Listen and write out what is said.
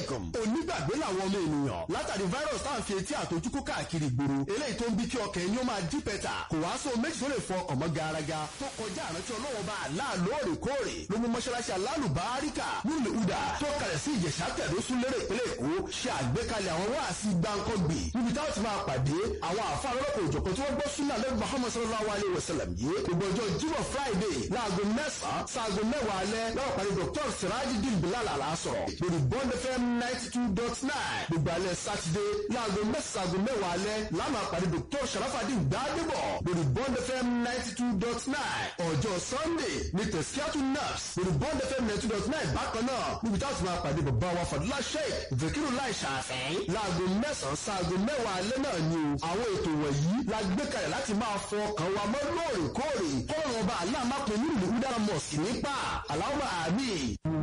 alaikum. onígbàgbé làwọn ọmọ ènìyàn látàrí virus tá à ń fi etí àtọjúkú káàkiri ìgboro eléyìí tó ń bí kí ọkàn ẹni ó máa dí pẹ́tà kò wá sóo méjì tó lè fọ ọkàn mọ́ garaga tó kọjá àrántí ọlọ́wọ́ bá àlá lóòrèkóòrè ló mú mọ́ṣáláṣí alálùbáríkà nílùú ìdá tó kalẹ̀ sí ìjẹ̀ṣà tẹ̀dọ́sún lérè ìpínlẹ̀ èkó ṣe àgbékalẹ̀ àwọn wáàsí gbáǹkọ́gbì níbi táwọn ti máa pàdé àwọn àfa lọ́lọ́kọ̀ òjọ̀kan tí wọ́n gbọ́ súnà lẹ́nu muhammad sallallahu alayhi wa sallam yìí gbogbo ọjọ́ jímọ̀ friday láago mẹ́sàn-án sáago mẹ́wàá alẹ́ lọ́wọ́ pàdé dr sirajidin bilal alasọ̀rọ̀ lórí bond fm ninety two dot nine gbogbo alẹ́ sátidé láago mẹ́sàn-án mẹ́wàá alẹ́ láàmà pàdé dr sharafadin gbadebo lórí bond fm ninety two dot nine ọjọ́ sunday ní tẹ̀síkíátù nurse lórí bond fm ninety two dot nine bákan náà níbi táwọn ti máa pàdé bàbá wa fàdúrà sheik zakiru lai ṣàfẹ́ láago mẹ́sàn-án sáago mẹ́wàá alẹ́ náà ni o àwọn ètò wọ̀nyí la gbé kalẹ̀ láti máa fọ ọkàn wa mọ́ lóòrèkóòrè kọ́ọ̀rọ̀ ọba aláàmápẹ̀ nílùú dára mosque nípa aláwọ̀ àmì.